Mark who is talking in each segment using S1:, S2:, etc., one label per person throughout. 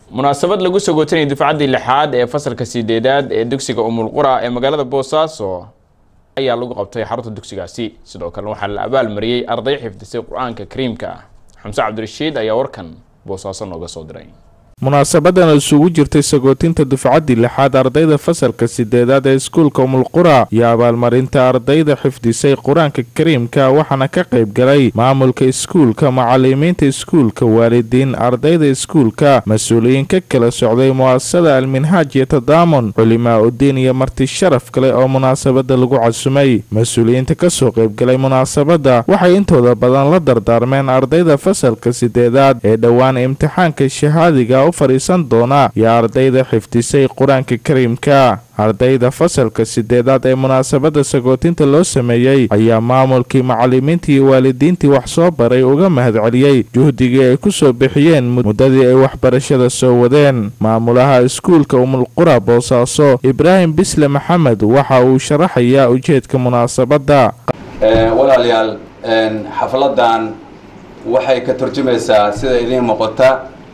S1: munaasabad lagu sagootanayay dufcaddii lixaad ee fasalka sideedaad ee dugsiga umulqura ee magaalada boosaaso ayaa lagu qabtay xarunta dugsigaasi sidoo kalena waxaa la abaalmariyey arday xifdisay qur-aanka kariimka xamse cabdirashiid ayaa warkan boosaaso nooga soo diray
S2: munaasabadan isugu jirtay sagootinta dufcaddii lixaad ardayda fasalka sideedaad ee iskuulka umulqura iyo abaalmarinta ardayda xifdisay qur-aanka kariimka waxaana ka qayb galay maamulka iskuulka macalimiinta iskuulka waalidiin ardayda iskuulka mas-uuliyiin ka kala socday mu'asasada alminhaaj iyo tadaamun culimaa udiin iyo marti sharaf kale oo munaasabada lagu casumay mas-uuliyiinta kasoo qaybgalay munaasabada waxay intooda badan la dardaarmeen ardayda fasalka sideedaad ee dhowaan imtixaanka shahaadiga fadhiisan doona iyo ardayda xifdisay qur-aanka kariimka ardayda fasalka sideedaad ee munaasabada sagootinta loo sameeyey ayaa maamulkii macalimiintii iyo waalidiintii wax soo baray uga mahadceliyey juhdigii ay ku soo bixiyeen muddadii ay waxbarashada soo wadeen maamulaha iskuulka umulqura boosaaso ibraahim bisle maxamed waxa uu sharaxayaa ujeedka munaasabadda
S3: walaalayaal xafladan waxay ka turjumaysaa sida idiin muuqata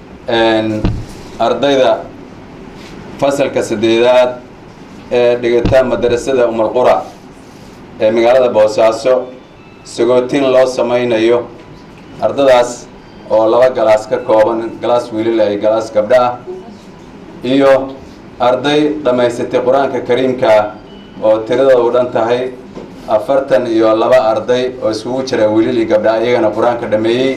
S3: ardayda fasalka sadeedaad ee dhigata madarasada umalqura ee magaalada boosaaso sagootin loo samaynayo ardadaas oo laba galaas ka kooban galaas wiilila iyo galaas gabdho ah iyo arday dhammaysatay qur-aanka kariimka oo tiradooda u dhan tahay afartan iyo laba arday oo iskugu jira wiilil iyo gabdha iyagana qur-aanka dhameeyey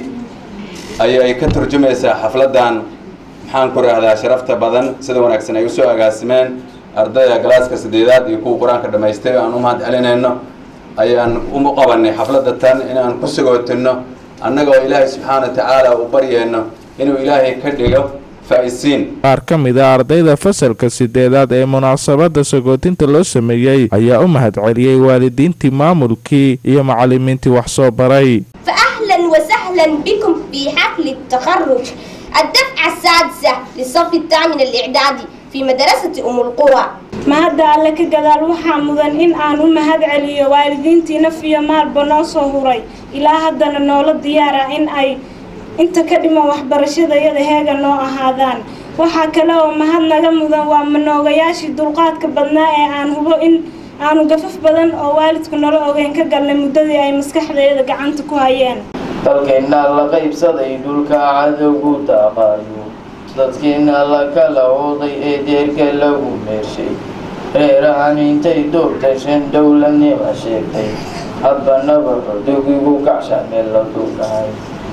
S3: ayay ka turjumaysaa xafladan maxaan ku raahdaa sharafta badan sida wanaagsan ay usoo agaasimeen ardayda galaaska sadeedaad iyo kuwa qur-aanka dhamaystay aan u mahad celinayno ayaan u qabanay xafladda tan inaan ku sagootino annagoo ilaahay subxaana wa tacaala u baryeyno inuu ilaahay ka dhigo faa-isiin
S2: qaar ka mid a ardayda fasalka sideedaad ee munaasabada sagootinta loo sameeyey ayaa u mahad celiyey waalidiintii maamulkii iyo macalimiintii wax soo baray
S4: فأهلا وسهلا بكم في حفل التخرج الدفعة السادسة للصف الثامن الإعدادي في مدرسة أم القرى
S5: mahadda alle ka gadaal waxaa mudan in aan u mahad celiyo waalidiintii naf iyo maalba noo soo huray ilaa haddana noola diyaara in ay inta ka dhiman waxbarashadayada heega noo ahaadaan waxaa kale oo mahad naga mudan waa manoogayaashii dulqaadka badnaa ee aan hubo in aanu gafaf badan oo waalidku nala ogeyn ka galnay muddadii ay maskaxdeeda gacanta ku hayeen
S6: dalkeenna la qaybsaday dhulka cadowgu daaqaayo dadkeenna la kala ooday ee deerka lagu meershay reerahan intay doortashan dowladnima sheegtay hadbanaba xodogigu kacshaan meel la duugahay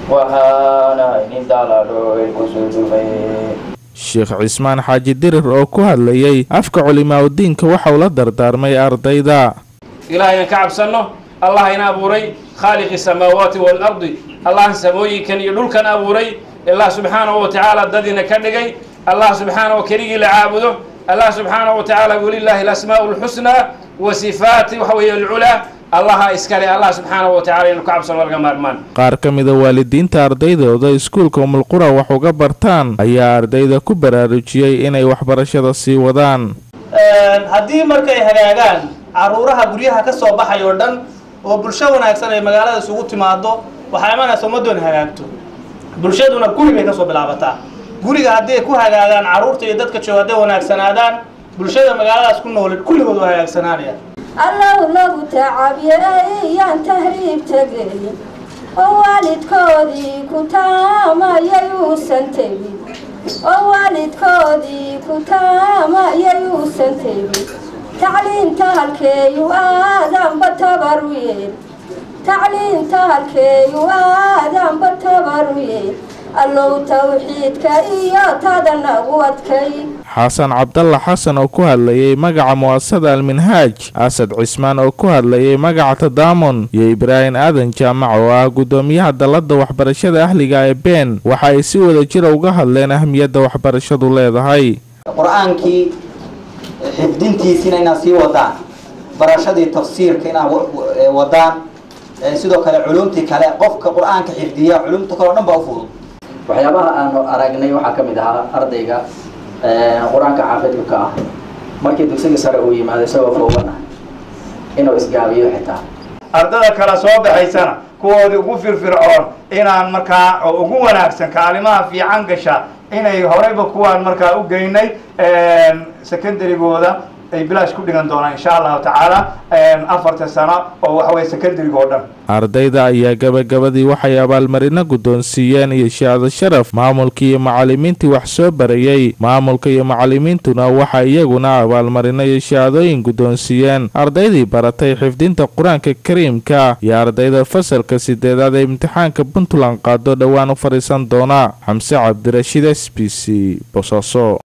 S6: waxaana inin daladho ay kusoo dhufay
S2: sheekh cismaan xaaji dirir oo ku hadlayey afka culimaauddiinka waxauu la dardaarmay ardayda
S7: ilaahayaan ka cabsanno allah ina abuuray khaaliqi samaawaati waalardi allah samooyinkan iyo dhulkan abuuray allah subxaanahu wa tacaala dadina ka dhigay allah subxaanahu keligii la caabudo allah subxaanahu wa tacaala walilaahi alasmaa'u lxusnaa wa sifaati waxa weeye alculaa allaha iskale allah subxaanahu wa tacala inu ka cabsano laga maarmaan
S2: qaar ka mida waalidiinta ardaydooda iskuulka umulqura wax uga bartaan ayaa ardayda ku baraarujiyey inay waxbarashada sii wadaan
S8: haddii markay hagaagaan caruuraha guryaha ka soo baxay oo dhan oo bulsho wanaagsan ay magaalada isugu timaado waxaa imanaysa ummaddoona hagaagto bulshaduna guri bay kasoo bilaabataa guriga haddii ay ku hagaagaan carruurta iyo dadka jooga hadday wanaagsanaadaan bulshada magaaladaas ku nool kulligood waa hagaagsanaanaya
S9: allow lagu tacabyeyaan tahriib tegay oo waalidkoodii ku taamayay uusan tegin oo waalidkoodii ku taamayay uusan tegin tacliinta halkeeyu aadanba tabaru yeel tacliinta halkeeyu aadanba tabaru yeel allow tawxiidka iyo tada nagu adkay
S2: xasan cabdalla xasan oo ku hadlayey magaca mu'asasada alminhaaj asad cismaan oo ku hadlayey magaca tadaamun iyo ibraahim aadan jaamac oo ah guddoomiyaha dalladda waxbarashada ahliga ee been waxa ay si wada jira uga hadleen ahmiyadda waxbarashadu leedahay
S10: qur-aankii xifdintiisiina inaad sii wadaan barashadii tafsiirka inaad wadaan sidoo kale culumtii kale qofka qur-aanka xifdiya culumta kale o dhan baa u fudud
S11: waxyaabaha aanu aragnay waxaa ka mid ahaa ardayga qur-aanka xaafidka ka ah markii dugsiga sare uu yimaado isagoo foogan ah inuu isgaabiyo xitaa
S12: ardada kale soo baxaysana kuwoodii ugu firfircoon inaan markaa oo ugu wanaagsan kaalimaha fiican gasha inay horeyba kuwaan markaa u geynay secondarygooda ay bilaash ku dhigan doonaan insha allahu tacaala afarta sano oo waxa weye secondaryga oo dhan
S2: ardayda ayaa gabagabadii waxay abaalmarino guddoonsiiyeen iyo shahaado sharaf maamulkii iyo macallimiintii wax soo barayey maamulka iyo macallimiintuna waxa iyaguna abaalmarino iyo shahaadooyin guddoonsiiyeen ardaydii baratay xifdinta qur-aanka kariimka iyo ardayda fasalka sideedaad ee imtixaanka puntland qaado dhowaan u fadhiisan doona xamse cabdirashiid s b c bosaaso